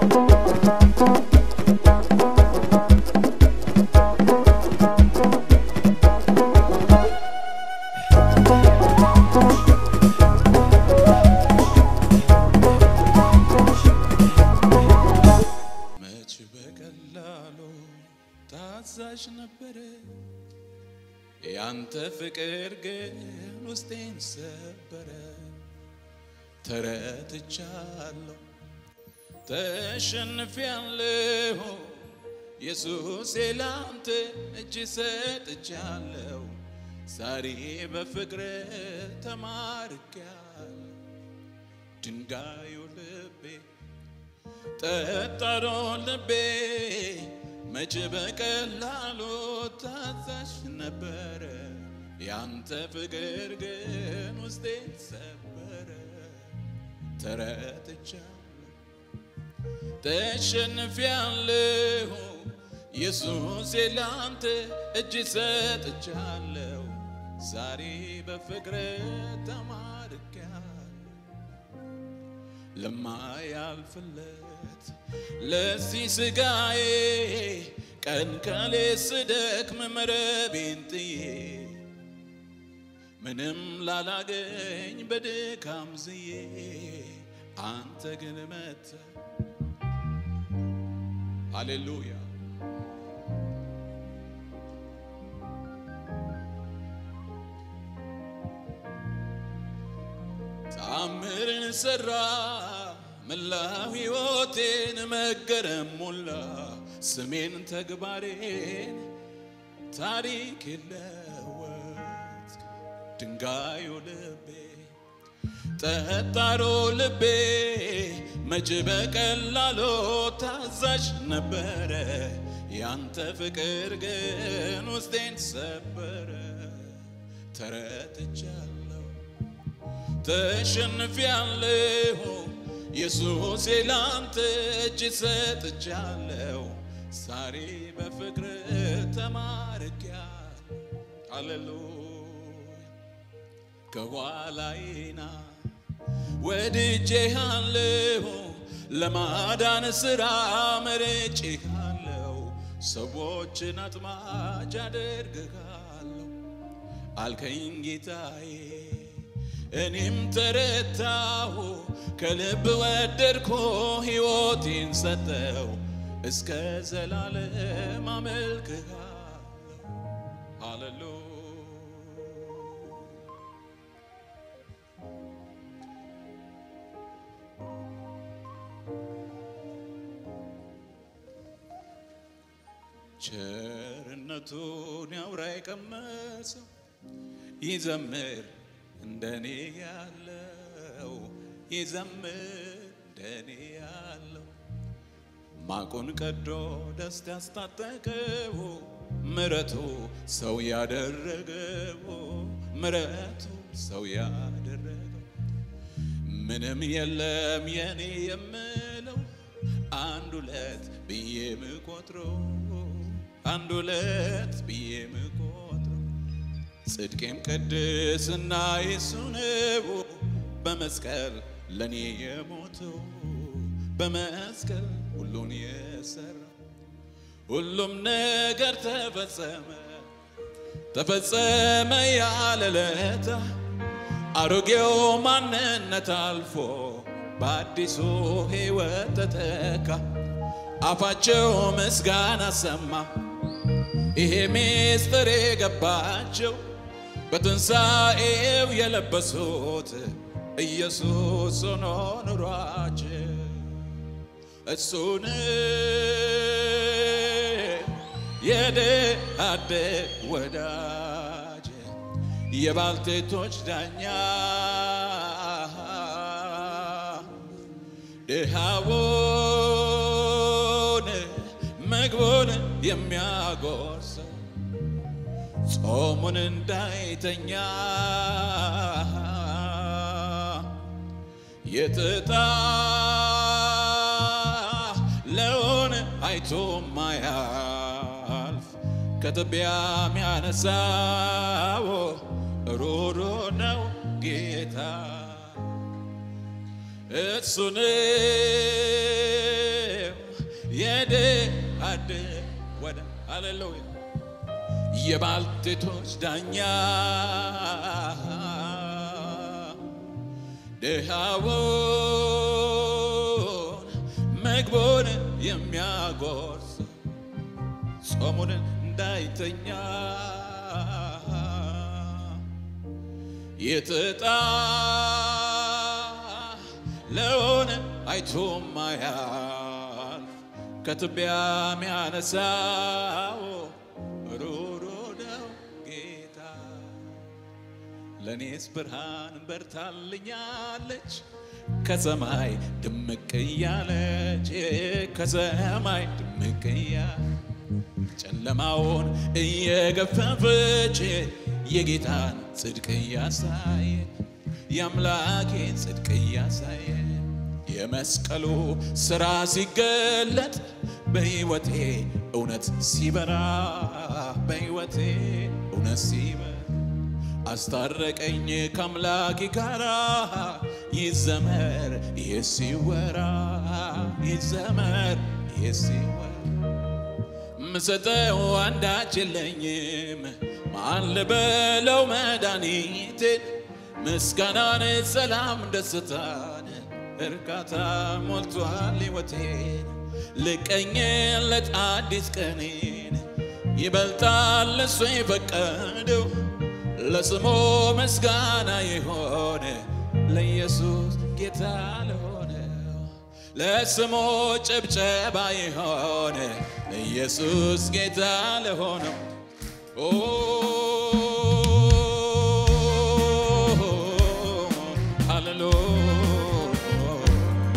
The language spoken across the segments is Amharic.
መች በቀላሉ ታዛዥ ነበረ ያንተ ፍቅር ግን ውስጤን ሰበረ። ተረትቻለሁ፣ ተሸንፊያለሁ። ኢየሱሴ ላንተ እጅ ሰጥቻለሁ። ዛሬ በፍቅር ተማርኪያለሁ። ድንጋዩ ልቤ ጠጣሮ ልቤ መቼ በቀላሉ ታዛዥ ነበረ። ያንተ ፍቅር ግን ውስጤን ሰበረ። ተረትቻለሁ፣ ተሸንፊያለሁ። ኢየሱሴ ላንተ እጅ ሰጥቻለሁ። ዛሬ በፍቅር ተማርኪያለሁ። ለማያልፍለት ለዚህ ስጋዬ ቀን ከሌ ስደክም መረቤን ጥዬ ምንም ላላገኝ በድካም ዝዬ አንተ ግን መተ ሃሌሉያ ተአምርን ሰራ መላው ሕይወቴን መገረም ሞላ ስሜን ተግባሬን ታሪክ የለወጥ ድንጋዩ ልቤ ጠጣሮ ልቤ መቼ በቀላሉ ታዛዥ ነበረ ያንተ ፍቅር ግን ውስጤን ሰበረ ተረትቻለሁ ተሸንፊያለሁ ኢየሱሴ ላንተ እጅ ሰጥቻለሁ ዛሬ በፍቅር ተማርኪያለሁ ሃሌሉያ ከኋላዬና ወድጄሃለሁ ለማዳን ሥራ መርጬሃለሁ ሰዎችን አጥማጅ አደርግሃለሁ አልከኝ ጌታዬ እኔም ተረታሁ ከልብ ወደድኮ ሕይወቴን ሰጠው እስከ ዘላለም አመልክሃለሁ ሃሌሉያ ቸርነቱን ያውራ የቀመሰው ይዘምር እንደኔ ያለው ይዘምር እንደኔ ያለው ማቁን ቀዶ ደስታ ያስታጠቀው ምረቱ ሰው ያደረገው ምረቱ ሰው ያደረገው ምንም የለም የኔ የምለው አንድ ሁለት ብዬ ምቆጥረው አንድ ሁለት ብዬ ምቆጥረው ጽድቄም ቅድስና የሱ ነው በመስቀል ለኔ የሞተው በመስቀል ሁሉን የሰራ ሁሉም ነገር ተፈጸመ ተፈጸመ ያለ ለታ አሮጌው ማንነት አልፎ በአዲሱ ሕይወት ተተካ። አፋቸው ምስጋና ሰማ። ይሄ ምስጢር የገባቸው በትንሣኤው የለበሱት ኢየሱስ ሆኖ ኑሯቸው እሱን የደአደግ ወዳጅ የባልቴቶች ዳኛ ድሃውን ምግቡን የሚያጎርሰው ጾሙን እንዳይተኛ የተጣለውን አይቶ ማያልፍ ከትቢያ የሚያነሳው ሩሩ ነው ጌታ እሱን የደ አደ ወደ ሃሌሉያ የባልቴቶች ዳኛ ድሃውን ምግቡን የሚያጎርስ ጾሙን እንዳይተኛ የተጣለውን አይቶ ማያልፍ ከትቢያ ሚያነሳው ሩሩ ነው ጌታ። ለእኔስ ብርሃን በርታልኛለች ከሰማይ ድምቅ እያለች ከሰማይ ድምቅ እያለች ጨለማውን እየገፈፈች የጌታን ጽድቅ እያሳየ የአምላኬን ጽድቅ እያሳየ የመስቀሉ ሥራ ሲገለጥ በሕይወቴ እውነት ሲበራ በሕይወቴ እውነት ሲበራ አስታረቀኝ ከአምላኬ ጋራ ይዘመር ይህ ሲወራ ይዘመር ይህ ሲወራ ምሰጠው አንዳች የለኝም ማን ልበለው መድኃኒቴን ምስጋናን ሰላም ደስታን እርካታ ሞልቷል ሕይወቴን ልቀኝለት አዲስ ቀኔን ይበልጣል እሱ የፈቀደው ለስሙ ምስጋና የሆነ ለኢየሱስ ጌታ ለሆነው ለስሙ ጭብጨባ የሆነ ለኢየሱስ ጌታ ለሆነው ኦ ሃሌሉያ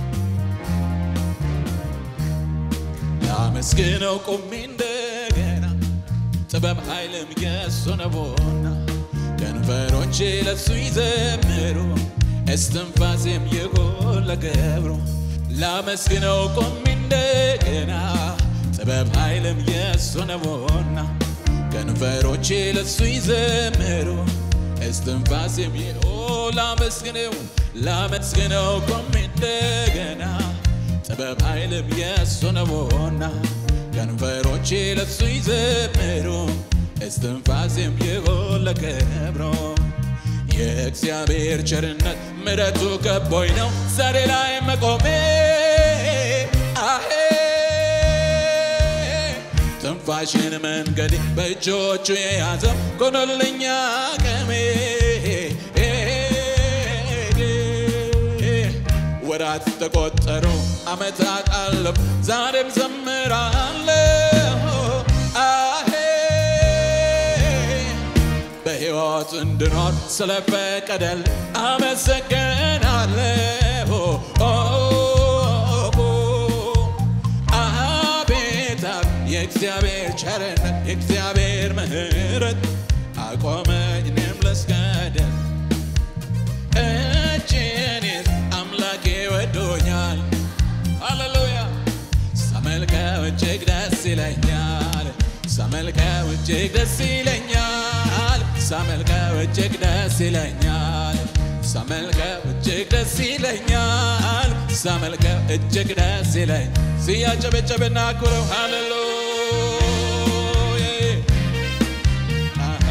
ላመስግነው ቆሜ እንደገና ጥበብ ኃይልም የሱ ነውና ከንፈሮቼ ለሱ ይዘምሩ እስትንፋሴም ይሁን ለገብሩ ላመስግነው ቆሜ እንደገና ጥበብ ኃይልም የሱ ነውና ከንፈሮቼ ለሱ ይዘምሩ እስትንፋሴም ይሁን ላመስግነው ላመስግነው ቆሜ እንደገና ጥበብ ኃይልም የሱ ነውና ከንፈሮቼ ለሱ ይዘምሩ እስትንፋሴም ይሁን ለክብሩ የእግዚአብሔር ቸርነት ምሕረቱ ከቦኝ ነው ዛሬ ላይ መቆሜ አሄ ትንፋሽን መንገድ በእጆቹ የያዘው ኮኖልኛ ቀሜ ወራት ተቆጠሩ ዓመታት አለፉ ዛሬም ዘምራለሁ አሄ በሕይወት እንድኖር ስለፈቀደል አመሰግናለሁ አቤት አብ የእግዚአብሔር ቸርነት የእግዚአብሔር ምሕረት አቆመኝ እኔም ልስገድል እጅን አምላኬ ወዶኛል ሃሌሉያ ሳመልከው እጅግ ደስ ይለኛል ሳመልከው እጅግ ደስ ይለኛል ሳመልከው እጅግ ደስ ይለኛል ሳመልከው እጅግ ደስ ይለኛል ሳመልከው እጅግ ደስ ይለኝ ሲያጨበጨብና ኩረው ሃሌሉያ አሃ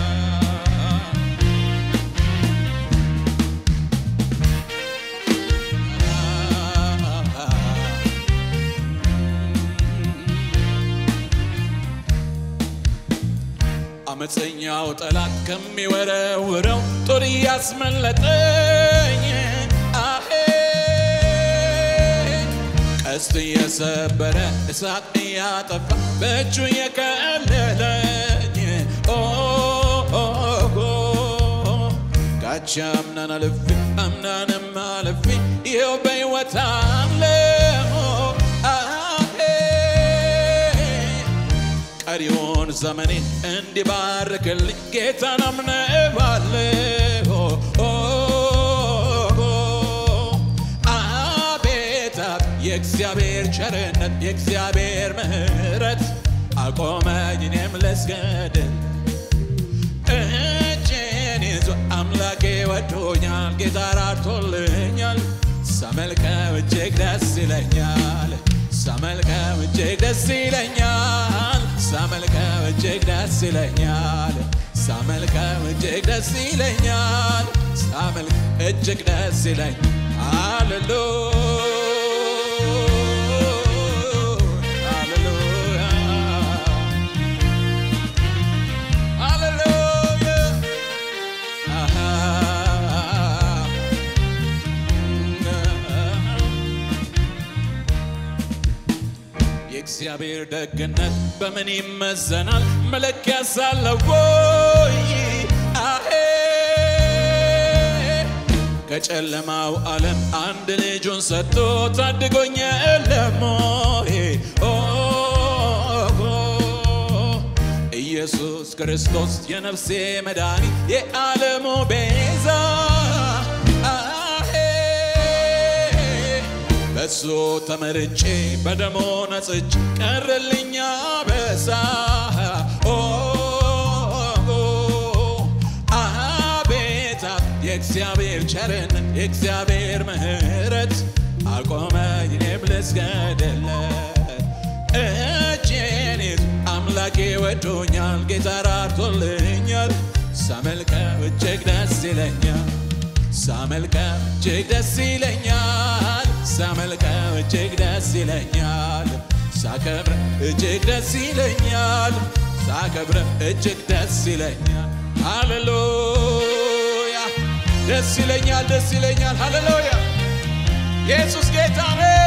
አመፀኛው ጠላት ከሚወረውረው ጦር እያስመለጠኝ አሄ ቀስት እየሰበረ እሳት እያጠፋ በእጁ የከለለኝ ኦ ኦ ኦ ጋቻ አምናን አልፌ አምናንም አልፌ ይኸው በሕይወት አለሁ አሄ ቀሪውን ዘመኔን እንዲባርክልኝ ጌታን አምነባለሁ አቤት አብ የእግዚአብሔር ቸርነት የእግዚአብሔር ምሕረት አቆመኝ እኔም ልስገድል እጄን ይዞ አምላኬ ወዶኛል ጌታ ራርቶልኛል ሳመልከው እጅግ ደስ ይለኛል ሳመልከው እጅግ ደስ ይለኛል ሳመልከው እጅግ ደስ ይለኛል ሳመልከው እጅግ ደስ ይለኛል ሳመልክ እጅግ ደስ ይለኝ ሃሌሉ ሃሌሉያ ሃሌሉያ አሃ የእግዚአብሔር ደግነት በምን ይመዘናል? መለኪያ ሳለው ወይ? አሄ ከጨለማው ዓለም አንድ ልጁን ሰጥቶ ታድጎኝ የለም ወይ? ኦ ኢየሱስ ክርስቶስ የነፍሴ መድኃኒት የዓለሙ ቤዛ አሄ በሱ ተመርጬ በደሞ ነጽች ቀረልኛ በሳ ኦ አቤት የእግዚአብሔር ቸርነት የእግዚአብሔር ምሕረት አቆመኝ እኔም ልስገድለት እጄን ይዞ አምላኬ ወዶኛል ጌታ ራርቶልኛል ሳመልከው እጅግ ደስ ይለኛል ሳመልከው እጅግ ደስ ይለኛል ሳመልከው እጅግ ደስ ይለኛል ሳከብረ እጅግ ደስ ይለኛል ሳከብረ እጅግ ደስ ይለኛል ሃሌሉያ ደስ ይለኛል ደስ ይለኛል ሃሌሉያ ኢየሱስ ጌታ ነው